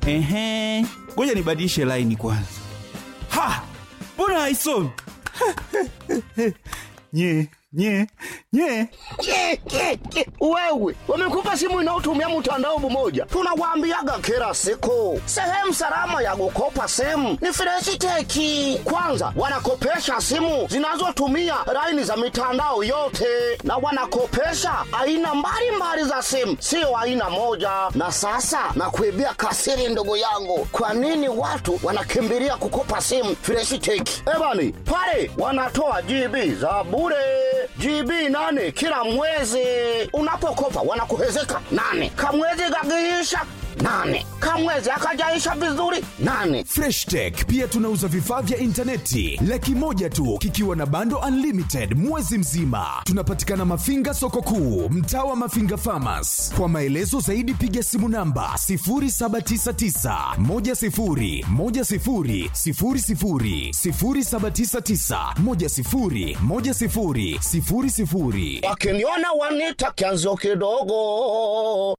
Ehe, ngoja nibadilishe laini kwanza. Ha, mbona haisomi? nye nye nye Ke, ke, ke. Wewe wamekupa simu inayotumia mtandao mmoja, tunawaambiaga kila siku, sehemu salama ya kukopa simu ni Freshiteki. Kwanza wanakopesha simu zinazotumia laini za mitandao yote, na wanakopesha aina mbalimbali za simu, sio aina moja. Na sasa nakuibia kasiri, ndugu yangu, kwa nini watu wanakimbilia kukopa simu Freshiteki? Ebani pale wanatoa GB za bure GB nane kila mwezi. Unapokopa wanakuhezeka nane, kamwezi gagiisha nane, kamwezi akajaisha vizuri nane. Fresh Tech pia tunauza vifaa vya intaneti laki moja tu kikiwa na bando unlimited mwezi mzima. Tunapatikana Mafinga soko kuu, mtaa wa Mafinga Farmers. Kwa maelezo zaidi piga simu namba 0799 10 10 00 0799 10 10 00. Wakiniona wanita kianzo kidogo.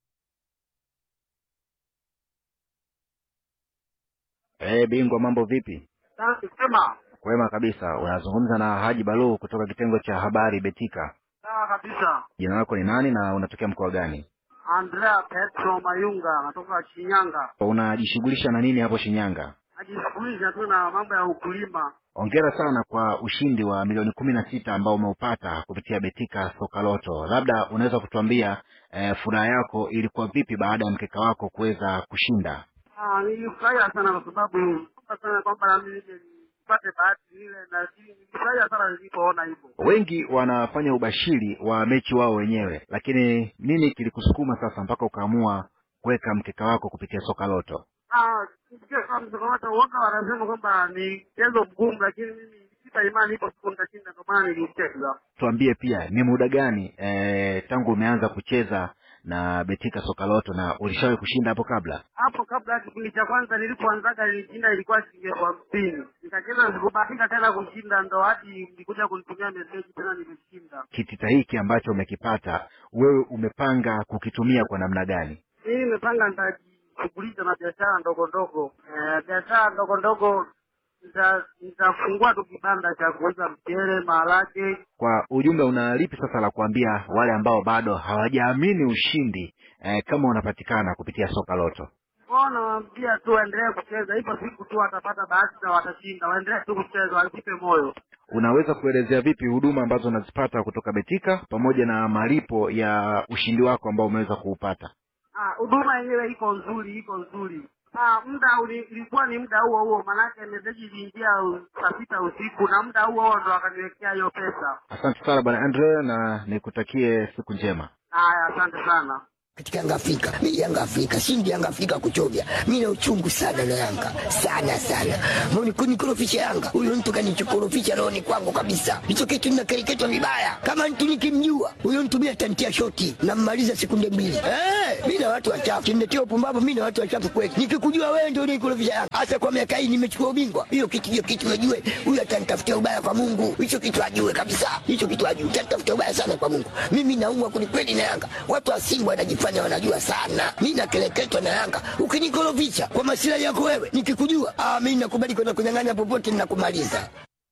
Eh, bingwa mambo vipi? Sema Kwema kabisa. Unazungumza na Haji Balu kutoka kitengo cha habari Betika. sawa kabisa. Jina lako ni nani na unatokea mkoa gani? Andrea Petro Mayunga anatoka Shinyanga, Unajishughulisha na nini hapo Shinyanga? najishughulisha tu na mambo ya ukulima. Hongera sana kwa ushindi wa milioni kumi na sita ambao umeupata kupitia Betika Soka Loto. Labda unaweza kutuambia eh, furaha yako ilikuwa vipi baada ya mkeka wako kuweza kushinda? Ah, nilifurahia sana kwa sababu naomba sana kwamba na mimi nije nipate bahati ile, na nilifurahia sana nilipoona hivyo. Wengi wanafanya ubashiri wa mechi wao wenyewe, lakini nini kilikusukuma sasa mpaka ukaamua kuweka mkeka wako kupitia Soka Loto? Ah, sikia kama msokomato woga wanasema kwamba ni mchezo mgumu, lakini mimi sita imani ipo siku nitashinda, ndio maana nilicheza. tuambie pia ni muda gani eh, tangu umeanza kucheza na Betika Soka Loto na ulishawahi kushinda hapo kabla? hapo kabla ya kipindi cha kwanza nilipoanzaga nilishinda ilikuwa shilingi elfu hamsini nikacheza sikubahatika tena kushinda ndo hadi nilikuja kunitumia meseji tena nimeshinda Kitita hiki ambacho umekipata wewe umepanga kukitumia kwa namna gani? mimi nimepanga nitajishughulisha na biashara ndogo ndogo eh, biashara ndogo ndogo nita- nitafungua tu kibanda cha kuuza mchele maharage Kwa ujumla, una lipi sasa la kuambia wale ambao bado hawajaamini ushindi eh, kama unapatikana kupitia Soka Loto? kwao nawaambia tu waendelee kucheza ipo siku tu watapata bahati na watashinda waendelee tu kucheza wasipe moyo Unaweza kuelezea vipi huduma ambazo unazipata kutoka Betika pamoja na malipo ya ushindi wako ambao umeweza kuupata? Ah, huduma yenyewe iko nzuri, iko nzuri. Ah, muda uli- ilikuwa ni muda huo huo, maanake meseji iliingia u- saa sita usiku na muda huo huo ndo akaniwekea hiyo pesa. Asante sana bwana Andre, na nikutakie siku njema. Haya, asante sana. katika Yanga Afrika. Mimi Yanga Afrika, shindi Yanga Afrika kuchovya. Mimi na uchungu sana na Yanga. Sana sana. Mbona kunikorofisha Yanga? Huyo mtu kanichokorofisha rohoni kwangu kabisa. Hicho kitu ninakereketwa vibaya. Kama mtu nikimjua, huyo mtu mimi atantia shoti na mmaliza sekunde mbili. Eh, mimi na watu wachafu. Kiniletea upumbavu mimi na watu wachafu kweli. Nikikujua wewe ndio unikorofisha Yanga. Hasa kwa miaka hii nimechukua ubingwa. Hiyo kitu hiyo kitu najue. Huyo atanitafutia ubaya kwa Mungu. Hicho kitu ajue kabisa. Hicho kitu ajue. Atanitafutia ubaya sana kwa Mungu. Mimi naumwa kwelikweli na Yanga. Watu wa Simba wanajifanya wanajua sana. Mimi nakeleketwa na Yanga. Ukinikorofisha kwa masilahi yako wewe, nikikujua, ah, mimi nakubali kwenda kunyang'anya popote ninakumaliza.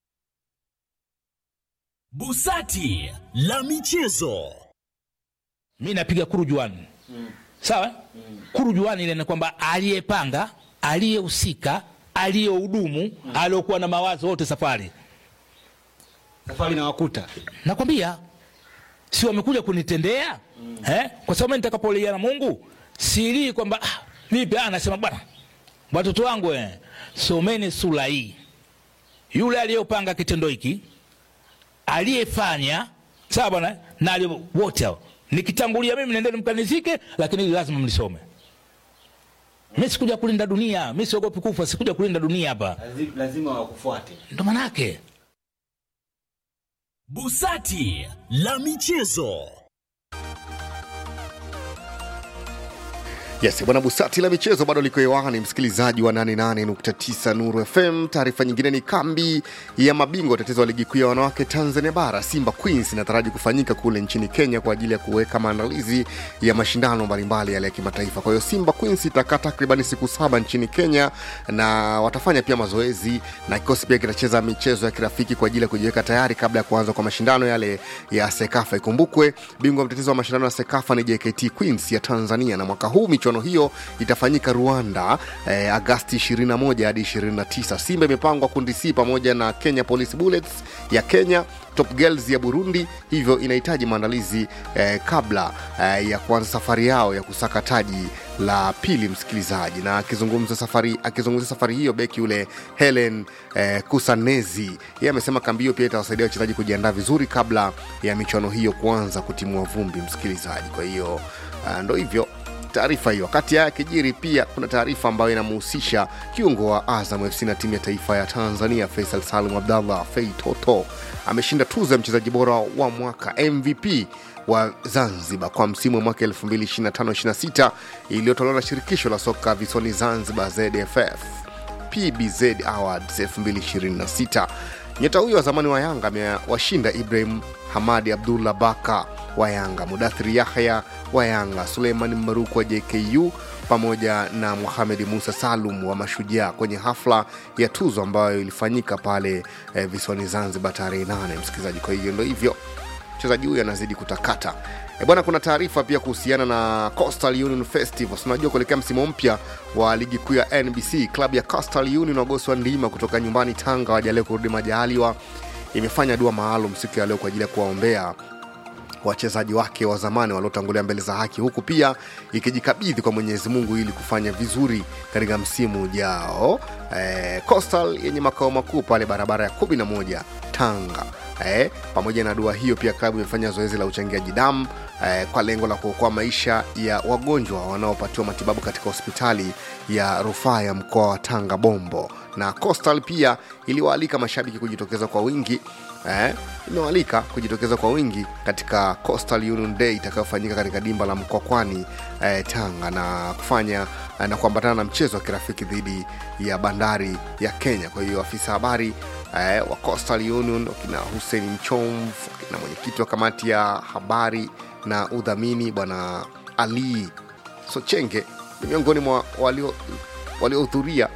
Busati la michezo. mi napiga kurujuani sawa kurujuani ile ni kwamba aliyepanga aliyehusika aliyehudumu aliyokuwa na mawazo wote safari safari na wakuta nakwambia si wamekuja kunitendea eh? kwa sababu mimi nitakapolia na mungu silii kwamba ah, vipi ah, nasema bwana watoto wangu eh, someni sura hii yule aliyopanga kitendo hiki aliyefanya sawa bwana na aliye- wote hao nikitangulia mimi nendeni mkanizike lakini hili lazima mlisome mi sikuja kulinda dunia mi siogopi kufa sikuja kulinda dunia hapa Lazi- lazima wakufuate ndo manake Busati la michezo. Yes, bwana Busati la michezo bado liko hewani, msikilizaji wa 88.9 Nuru FM. Taarifa nyingine ni kambi ya mabingwa watetezi wa ligi kuu ya wanawake Tanzania Bara, Simba Queens, inataraji kufanyika kule nchini Kenya kwa ajili ya kuweka maandalizi ya mashindano mbalimbali yale ya kimataifa. Kwa hiyo Simba Queens itakaa takribani siku saba nchini Kenya na watafanya pia mazoezi na kikosi pia kitacheza michezo ya kirafiki kwa ajili ya kujiweka tayari kabla ya kuanza kwa mashindano yale ya Sekafa. Ikumbukwe bingwa mtetezi wa mashindano ya Sekafa ni JKT Queens ya Tanzania, na mwaka huu michuano hiyo itafanyika Rwanda eh, Agasti 21 hadi 29. Simba imepangwa kundi C pamoja na Kenya Police Bullets ya Kenya Top Girls ya Burundi, hivyo inahitaji maandalizi eh, kabla eh, ya kuanza safari yao ya kusaka taji la pili, msikilizaji. Na akizungumza safari akizungumzia safari hiyo, beki yule Helen eh, Kusanezi yeye amesema kambi hiyo pia itawasaidia wachezaji kujiandaa vizuri kabla ya michuano hiyo kuanza kutimua vumbi, msikilizaji. Kwa hiyo uh, ndo hivyo taarifa hiyo. Wakati haya kijiri, pia kuna taarifa ambayo inamhusisha kiungo wa Azam FC na timu ya taifa ya Tanzania Faisal Salum Abdallah Fei Toto ameshinda tuzo ya mchezaji bora wa mwaka MVP wa Zanzibar kwa msimu wa mwaka 2025-26 iliyotolewa na shirikisho la soka visiwani Zanzibar ZFF PBZ Awards 2026. Nyota huyo wa zamani wa Yanga amewashinda Ibrahim Hamadi Abdullah Baka wa Yanga, Mudathiri Yahya wa Yanga, Suleiman Maruku wa JKU pamoja na Muhamedi Musa Salum wa Mashujaa kwenye hafla ya tuzo ambayo ilifanyika pale eh, visiwani Zanzibar tarehe 8, msikilizaji. Kwa hiyo ndo hivyo mchezaji huyu anazidi kutakata e bwana. Kuna taarifa pia kuhusiana na Coastal Union Festival. Unajua, kuelekea msimu mpya wa ligi kuu ya NBC, klabu ya Coastal Union wagosi wa ndima kutoka nyumbani Tanga wajalia kurudi majaliwa, imefanya dua maalum siku ya leo kwa ajili ya kuwaombea wachezaji wake wa zamani waliotangulia mbele za haki, huku pia ikijikabidhi kwa Mwenyezi Mungu ili kufanya vizuri katika msimu ujao. Eh, Coastal yenye makao makuu pale barabara ya 11 Tanga. Eh, pamoja na dua hiyo pia klabu imefanya zoezi la uchangiaji damu eh, kwa lengo la kuokoa maisha ya wagonjwa wanaopatiwa matibabu katika hospitali ya rufaa ya mkoa wa Tanga Bombo. Na Coastal pia iliwaalika mashabiki kujitokeza kwa wingi eh, imewaalika kujitokeza kwa wingi katika Coastal Union Day itakayofanyika katika dimba la Mkwakwani eh, Tanga na kufanya eh, na kuambatana na mchezo wa kirafiki dhidi ya bandari ya Kenya. Kwa hiyo afisa habari eh, wa Coastal Union wakina Hussein Mchomv na mwenyekiti wa kamati ya habari na udhamini bwana Ali Sochenge ni miongoni mwa walio- waliohudhuria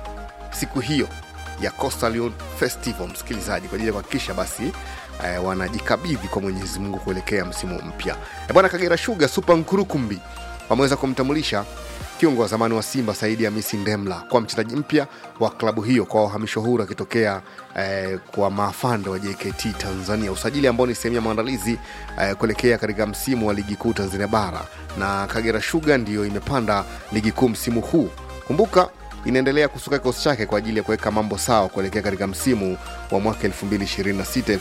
siku hiyo ya Coastal Union Festival, msikilizaji, kwa ajili ya kuhakikisha basi eh, wanajikabidhi kwa Mwenyezi Mungu kuelekea msimu mpya. Eh, bwana Kagera Sugar Super Nkurukumbi wameweza kumtambulisha kiungo wa zamani wa Simba Saidi Hamisi Ndemla kwa mchezaji mpya wa klabu hiyo kwa uhamisho huru akitokea eh, kwa maafande wa JKT Tanzania, usajili ambao ni sehemu ya maandalizi eh, kuelekea katika msimu wa ligi kuu Tanzania bara, na Kagera Sugar ndiyo imepanda ligi kuu msimu huu. Kumbuka inaendelea kusuka kikosi chake kwa ajili ya kuweka mambo sawa kuelekea katika msimu wa mwaka 2026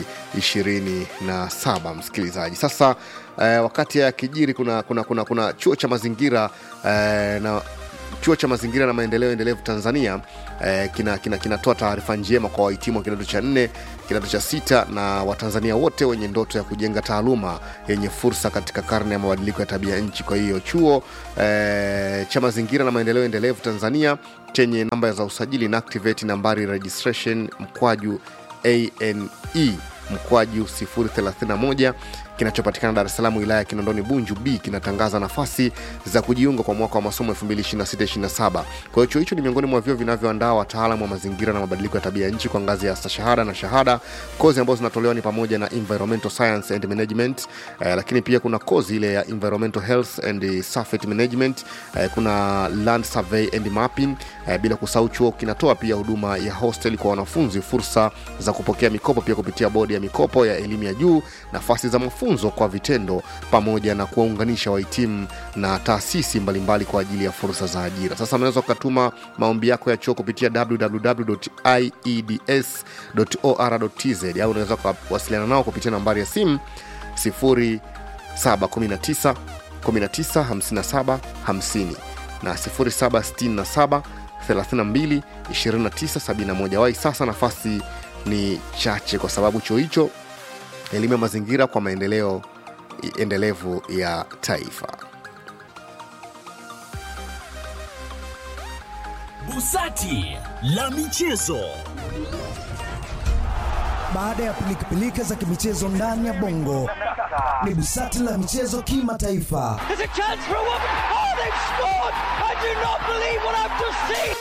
2027 msikilizaji sasa eh, wakati ya kijiri kuna, kuna, kuna, kuna chuo cha mazingira eh, na chuo cha mazingira na maendeleo endelevu tanzania eh, kinatoa kina, kinatoa taarifa njema kwa wahitimu wa kidato cha nne kidato cha sita na watanzania wote wenye ndoto ya kujenga taaluma yenye fursa katika karne ya mabadiliko ya tabia nchi kwa hiyo chuo eh, cha mazingira na maendeleo endelevu tanzania chenye namba za usajili na activate nambari registration mkwaju ane mkwaju 031 kinachopatikana Dar es Salaam wilaya ya Kinondoni Bunju B kinatangaza nafasi za kujiunga kwa mwaka wa masomo 2026-27. Kwa hiyo chuo hicho ni miongoni mwa vyuo vinavyoandaa wataalamu wa mazingira na mabadiliko ya tabia nchi kwa ngazi ya stashahada na shahada. Kozi ambazo zinatolewa ni pamoja na environmental science and management eh, lakini pia kuna kozi ile ya environmental health and safety management eh, kuna land survey and mapping eh, bila kusahau chuo kinatoa pia huduma ya hostel kwa wanafunzi, fursa za kupokea mikopo pia kupitia bodi ya mikopo ya elimu ya juu, nafasi za mafunzo kwa vitendo, pamoja na kuwaunganisha wahitimu na taasisi mbalimbali kwa ajili ya fursa za ajira. Sasa unaweza ukatuma maombi yako ya chuo kupitia www.ieds.or.tz au unaweza ukawasiliana nao kupitia nambari ya simu 0719 1957 50 na 0767 32 2971 wai sasa nafasi ni chache kwa sababu chuo hicho elimu ya mazingira kwa maendeleo endelevu ya taifa Busati la michezo. Baada ya pilikapilika za kimichezo ndani ya bongo, ni busati la michezo kimataifa. There's a chance for a woman. Oh, they've scored! I do not believe what I've just seen.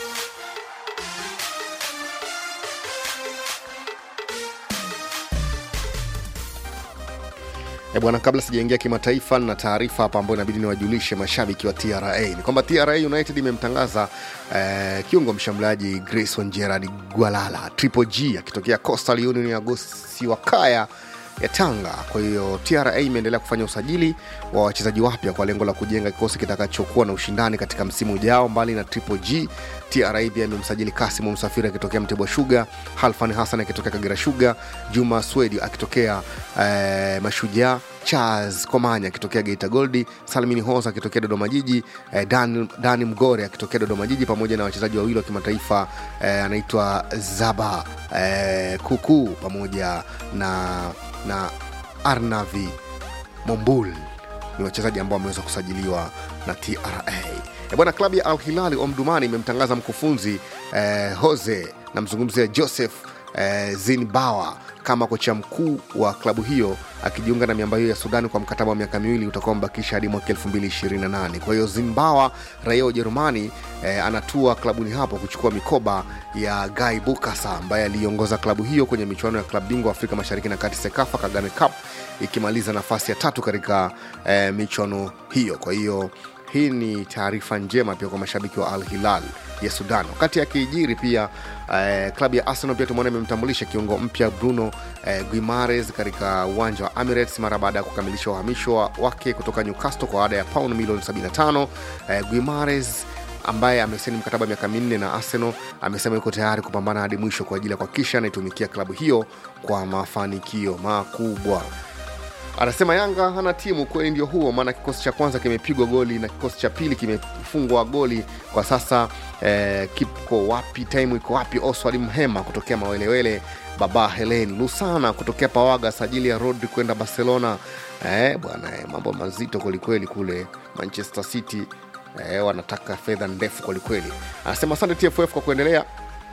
E bwana, kabla sijaingia kimataifa na taarifa hapa ambayo inabidi niwajulishe mashabiki wa TRA ni kwamba TRA United imemtangaza eh, kiungo mshambuliaji Grayson Gerard Gwalala Triple G akitokea Coastal Union ya Gosi wa Kaya ya Tanga. Kwa hiyo TRA imeendelea kufanya usajili wa wachezaji wapya kwa lengo la kujenga kikosi kitakachokuwa na ushindani katika msimu ujao. Mbali na Triple G, TRA pia imemsajili Kasimu Msafiri akitokea Mtibwa Sugar, Halfan Hassan akitokea Kagera Sugar, Juma Swedi akitokea eh, Mashujaa Charles Komanya akitokea Geita Goldi, Salmini Hosa akitokea Dodoma Jiji, eh, Dan, Dani Mgore akitokea Dodoma Jiji, pamoja na wachezaji wawili wa kimataifa eh, anaitwa Zaba eh, Kuku pamoja na, na Arnavi Mombul ni wachezaji ambao wameweza kusajiliwa na TRA. E bwana, klabu ya Al Hilali Omdurman imemtangaza mkufunzi eh, Jose namzungumzia Joseph eh, Zinbawa kama kocha mkuu wa klabu hiyo akijiunga na miamba hiyo ya Sudani kwa mkataba wa miaka miwili utakuwa mbakisha hadi mwaka 2028. Kwa hiyo Zinbawa raia wa Ujerumani eh, anatua klabuni hapo kuchukua mikoba ya Guy Bukasa ambaye aliiongoza klabu hiyo kwenye michuano ya klabu bingwa Afrika Mashariki na Kati Sekafa Kagame Cup ikimaliza nafasi ya tatu katika eh, michuano hiyo. Kwa hiyo hii ni taarifa njema pia kwa mashabiki wa Al Hilal ya Sudan. Wakati akijiri pia eh, klabu ya Arsenal pia tumeona imemtambulisha kiungo mpya Bruno eh, Guimares katika uwanja wa Emirates mara baada ya kukamilisha uhamisho wa- wake kutoka Newcastle kwa ada ya pauni milioni 75. Eh, Guimares ambaye amesaini mkataba wa miaka minne na Arsenal amesema yuko tayari kupambana hadi mwisho kwa ajili ya kuhakikisha anaitumikia klabu hiyo kwa mafanikio makubwa anasema Yanga hana timu. Kweli ndio huo, maana kikosi cha kwanza kimepigwa goli na kikosi cha pili kimefungwa goli. Kwa sasa eh, kipo wapi? Time iko wapi? Oswald Mhema kutokea Mawelewele, baba Helen Lusana kutokea Pawaga, sajili ya Rodri kwenda Barcelona. Eh, bwana eh, mambo mazito kwelikweli kule Manchester City eh, wanataka fedha ndefu kwelikweli. Anasema asante TFF kwa kuendelea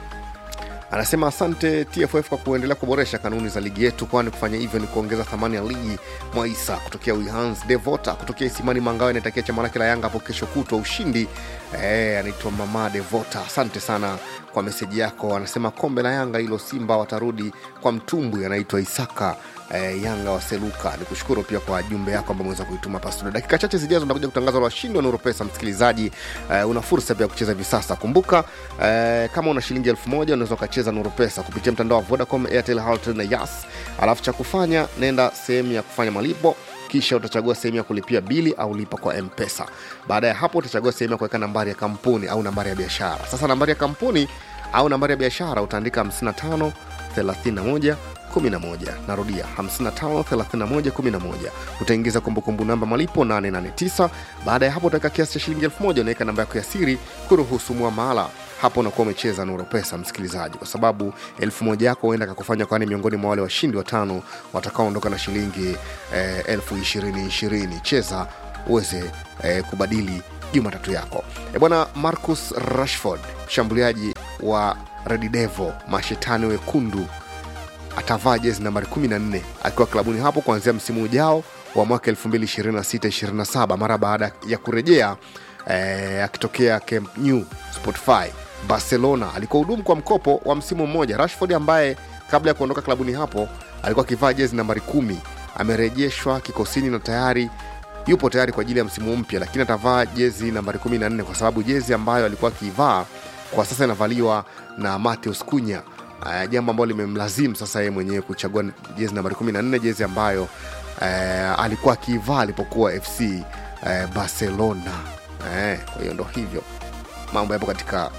anasema asante TFF kwa kuendelea kuboresha kanuni za ligi yetu, kwani kufanya hivyo ni kuongeza thamani ya ligi. Mwaisa kutokea Wihans, Devota kutokea Isimani Mangawe anatakia chama lake la Yanga hapo kesho kutwa ushindi. Eh, anaitwa Mama Devota, asante sana kwa meseji yako. Anasema kombe la Yanga hilo, Simba watarudi kwa mtumbwi. Anaitwa Isaka eh, Yanga waseluka. Ni kushukuru pia kwa jumbe yako ambayo umeweza kuituma hapa studio. Dakika chache zijazo nakuja kutangaza wale washindi wa Nuru Pesa. Msikilizaji, eh, una fursa pia ya kucheza hivi sasa. Kumbuka eh, kama una shilingi elfu moja unaweza ukacheza Nuru Pesa kupitia mtandao wa Vodacom, Airtel, Halotel na Yas. Alafu cha kufanya, nenda sehemu ya kufanya malipo kisha utachagua sehemu ya kulipia bili au lipa kwa mpesa baada ya hapo utachagua sehemu ya kuweka nambari ya kampuni au nambari ya biashara sasa nambari ya kampuni au nambari ya biashara utaandika 55 31 11 narudia 55 31 11 utaingiza kumbukumbu namba malipo 889 baada ya hapo utaweka kiasi cha shilingi 1000 unaweka namba yako ya siri kuruhusu mwamala hapo unakuwa umecheza nuro pesa msikilizaji kwa sababu elfu moja yako huenda kakufanya kwani miongoni mwa wale washindi watano watakaoondoka na shilingi eh, elfu ishirini ishirini cheza uweze eh, kubadili jumatatu yako e bwana marcus rashford mshambuliaji wa red devil mashetani wekundu atavaa jezi nambari 14 akiwa klabuni hapo kuanzia msimu ujao wa mwaka 2026-27 mara baada ya kurejea eh, akitokea Camp Nou Spotify Barcelona alikuwa hudumu kwa mkopo wa msimu mmoja. Rashford ambaye kabla ya kuondoka klabuni hapo alikuwa akivaa jezi nambari kumi amerejeshwa kikosini na tayari yupo tayari kwa ajili ya msimu mpya, lakini atavaa jezi nambari 14 kwa sababu jezi ambayo alikuwa akiivaa kwa sasa inavaliwa na Mateus Cunha uh, jambo ambalo limemlazimu sasa yeye mwenyewe kuchagua jezi nambari 14 jezi ambayo uh, alikuwa akiivaa alipokuwa FC uh, Barcelona. Uh, kwa hiyo ndo hivyo mambo yapo katika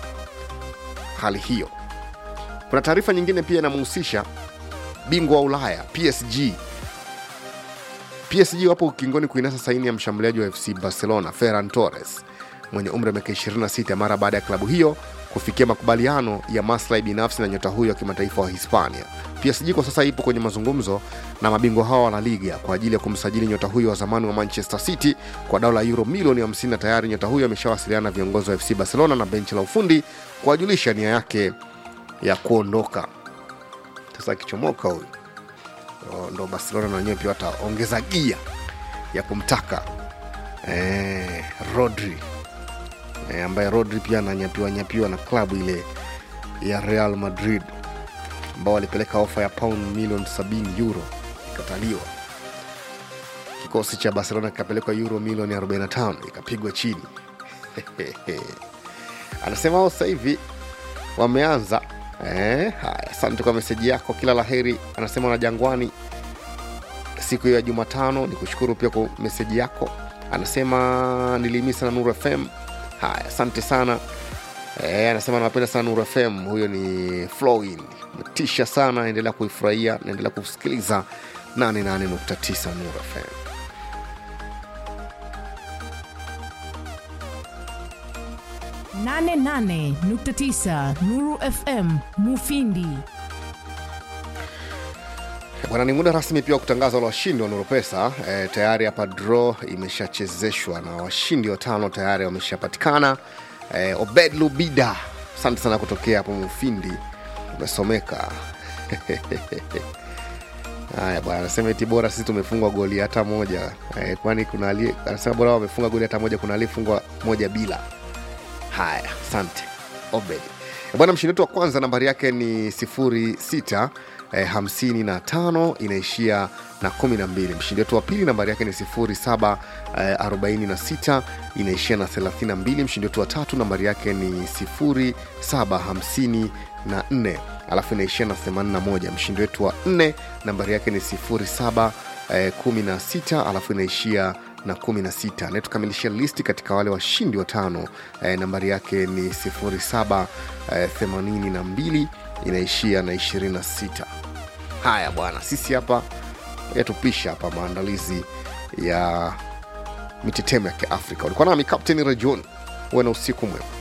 hali hiyo. Kuna taarifa nyingine pia inamhusisha bingwa wa Ulaya PSG. PSG wapo ukingoni kuinasa saini ya mshambuliaji wa FC Barcelona Ferran Torres mwenye umri wa miaka 26 mara baada ya klabu hiyo kufikia makubaliano ya maslahi binafsi na nyota huyo wa kimataifa wa Hispania. PSG kwa sasa ipo kwenye mazungumzo na mabingwa hao wa La Liga kwa ajili ya kumsajili nyota huyo wa zamani wa Manchester City kwa dola euro milioni 50 na tayari nyota huyo ameshawasiliana na viongozi wa FC Barcelona na benchi la ufundi kuwajulisha nia yake ya kuondoka. Sasa akichomoka huyu ndo- ndo Barcelona na wenyewe pia wataongeza gia ya kumtaka eh, Rodri eh, ambaye Rodri pia ananyapiwa nyapiwa na klabu ile ya Real Madrid ambao walipeleka ofa ya pound milioni 70 euro ikataliwa. Kikosi cha Barcelona kikapelekwa euro milioni 45 ikapigwa chini. Anasema wao sasa hivi wameanza eh, haya, asante kwa meseji yako, kila laheri. Anasema na Jangwani siku hiyo ya Jumatano. Ni kushukuru pia kwa meseji yako. Anasema nilimisa na Nuru FM. Haya, asante sana. E, anasema anapenda sana Nuru FM. Huyo ni Flowin, tisha sana, endelea kuifurahia, naendelea kusikiliza 88.9 Nuru FM. nane nane nukta tisa Nuru FM Mufindi. Bwana, ni muda rasmi pia wa kutangaza wale washindi wa Nurupesa. E, tayari hapa draw imeshachezeshwa na washindi watano tayari wameshapatikana. E, Obed Lubida, asante sana kutokea hapo Mufindi, umesomeka Haya bwana, anasema eti bora sisi tumefungwa goli hata moja e, kwani kuna ali, anasema bora wamefunga goli hata moja, kuna aliyefungwa moja bila. Haya, asante Obed. E, bwana, mshindi wetu wa kwanza nambari yake ni sifuri sita eh, hamsini na tano inaishia na kumi na mbili. Mshindi wetu wa pili nambari yake ni sifuri saba eh, arobaini na sita inaishia na thelathini na mbili. Mshindi wetu wa tatu nambari yake ni sifuri saba hamsini na nne alafu inaishia na 81. Mshindi wetu wa nne nambari yake ni 07 eh, 16 alafu inaishia na 16. Anayetukamilishia listi katika wale washindi watano eh, nambari yake ni 07 eh, 82 inaishia na 26. Haya bwana, sisi hapa yatupisha hapa maandalizi ya mitetemo ya Kiafrika. Ulikuwa nami Captain Rajon, uwe na usiku mwema.